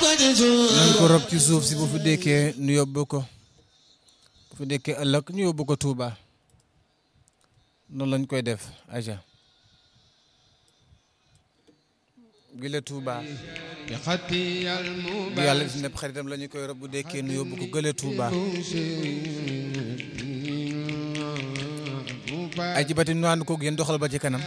nañ ko rob ci suuf si bu fi dekkee nu yóbbu ko bu fi dekkee ëllëg ñu yóbbu ko Touba noonu lañ koy def aja gile Touba bu yàlla si nepp xaritam la ñu koy rob bu dekkee nu yóbbu ko gële Touba ay ci bati nu ànd ko yéen doxal ba ci kanam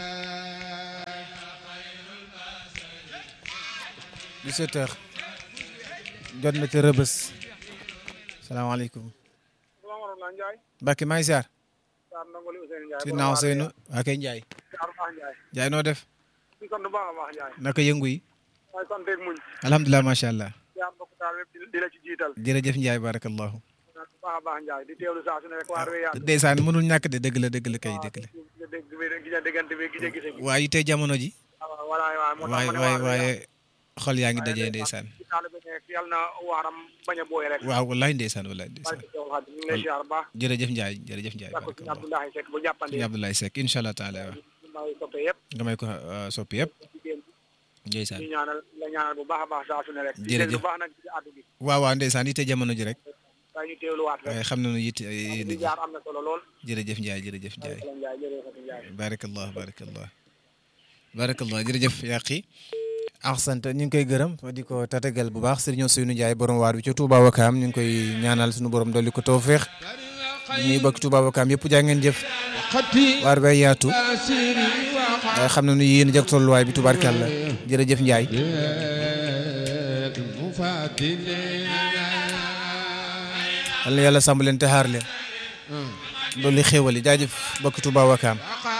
17 heures jot na ca rëbës salaamaaleykum Mbacke maa ngi ziar si naaw Seynou waa kay Ndiaye Ndiaye noo def naka yëngu yi alhamdulilah macha allah jërëjëf Ndiaye barakallahu ndeysaan mënul ñàkk de dëgg la dëgg la kay dëgg la waaye tey jamono ji waaye waaye waaye xol yaa ngi dajee ndeysaan waaw wallaay ndeysaan wallaay ndeysaan jërëjëf Ndiaye jërëjëf Ndiaye barakallah sëñ Abdoulaye Seck incha allah taala waaw nga may ko soppi yëpp ndeysaan jërëjëf waaw waaw ndeysaan yitte jamono ji rek waaye xam nañu yitte yéen ji jërëjëf Ndiaye jërëjëf Ndiaye barakallah barakallah barakallah jërëjëf yàqi axsant ñu ngi koy gërëm di ko tatagal bu baax Serigne Ousseynou Ndiaye borom waar bi ca Touba Wakaam ñu ngi koy ñaanal suñu borom dolli ko tawféex ñuy bëgg Touba Wakaam yëpp jaa ngeen jëf waar bay yaatu waaye xam nañu yéen jag tolluwaay bi tubaarkàlla jërëjëf Ndiaye yal na yàlla sàmm leen te xaar leen dolli xéewal yi jaajëf bëgg Touba Wakaam